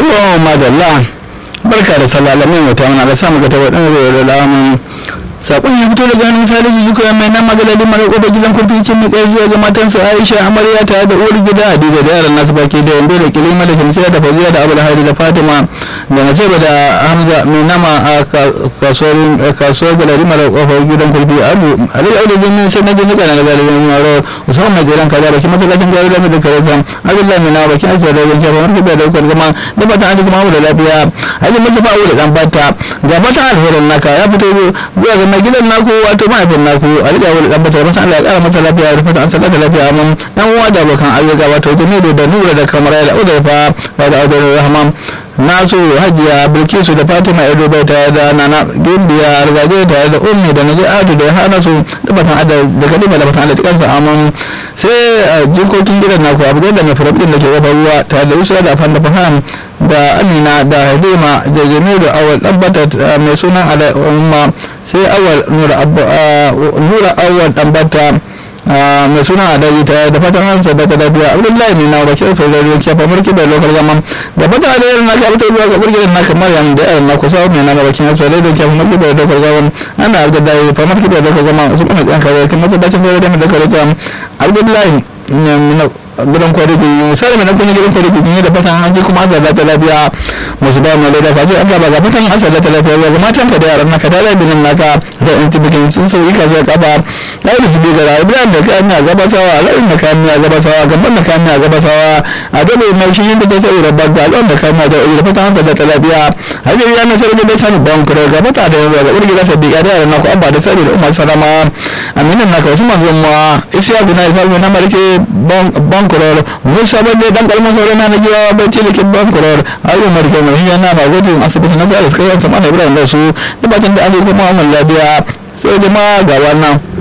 to madalla barka da sallah lamin wata wani da samu ga ta waɗanda da lamun sakon ya fito daga hannun salisu zuka mai nan magalali mara kofar gidan kurficin mai kai zuwa ga matansa aisha amarya tare da uwar gida hadiza da yaran nasu baki da yando da kilima da shamsiya da fauziya da abu da hari da fatima da nasiba da hamza mai nama a kasuwar galari mara kofar gidan kurfi abu alai auda jini sai na jini kana da galibin yaro musamman mai jiran kaza bakin masallacin gari da mai karazan abdullahi mai nama bakin asibar da yanke kamar kibiya da ukar zama da fatan an kuma da lafiya hajji mustapha abu da dan bata ga fatan alherin naka ya fito zuwa ga mai gidan naku wato mahaifin naku a riƙa wani ɗan bata masa Allah ya ƙara masa lafiya da fata an sallata lafiya mun dan uwa da abokan ayyuka wato jamilu da nura da kamar da udaifa da da adon rahman nasu hajiya bilkisu da fatima edo bai tare da nana gimbiya argaje tare da ummi da naji adu da hana su da batan ada da kadima da batan ada tikansa amman sai jikokin gidan naku abu da mai furabin da ke kofar ruwa tare da yusa da fanda faham da amina da halima da jamilu awal ɗabbata mai sunan al'umma sai awal nura awal ɗabbata mai suna a daji ta da fatan hansa da ta lafiya abdullahi ne na wakil federal kefa mulki da lokal zaman da fatan da yaran naka fito zuwa ga burgidan naka maryam da yaran naka sa mai na wakil hansa da kefa mulki da lokal zaman ana da dai fa mulki da lokal zaman su kuma tsan kare kuma masallacin da da lokal zaman abdullahi gidan kwariki misali mai nakon gidan kwariki ne da fatan an ji kuma an zaba lafiya musu ba mu da face an zaba ga fatan an zaba lafiya ga matan ka da yaran naka da labinin naka da in tibikin sun sauki ka zuwa kafa da yi su biga da ibrahim da kayan na gabatawa ala'in da kayan na gabatawa gaban da kayan na gabatawa a dabe mai shi yin da ta sai da bagba al'on da kayan na da da fatan an zaba lafiya hajjar ya na sarki da sani ban kuro ga mata da yanzu ga urgi da sadiqa da yaran naku abba da sani da umar salama aminin naka wasu manzon ma isiya guna isa na marke bankuror musa bane dan kalmar sauran na najiya bai ce likin bankuror ayu marke mai hiya na ma gudun asibiti na tsara suka yansa mana ibrahim da su da batun da ake kuma wannan lafiya sai jama'a ga wannan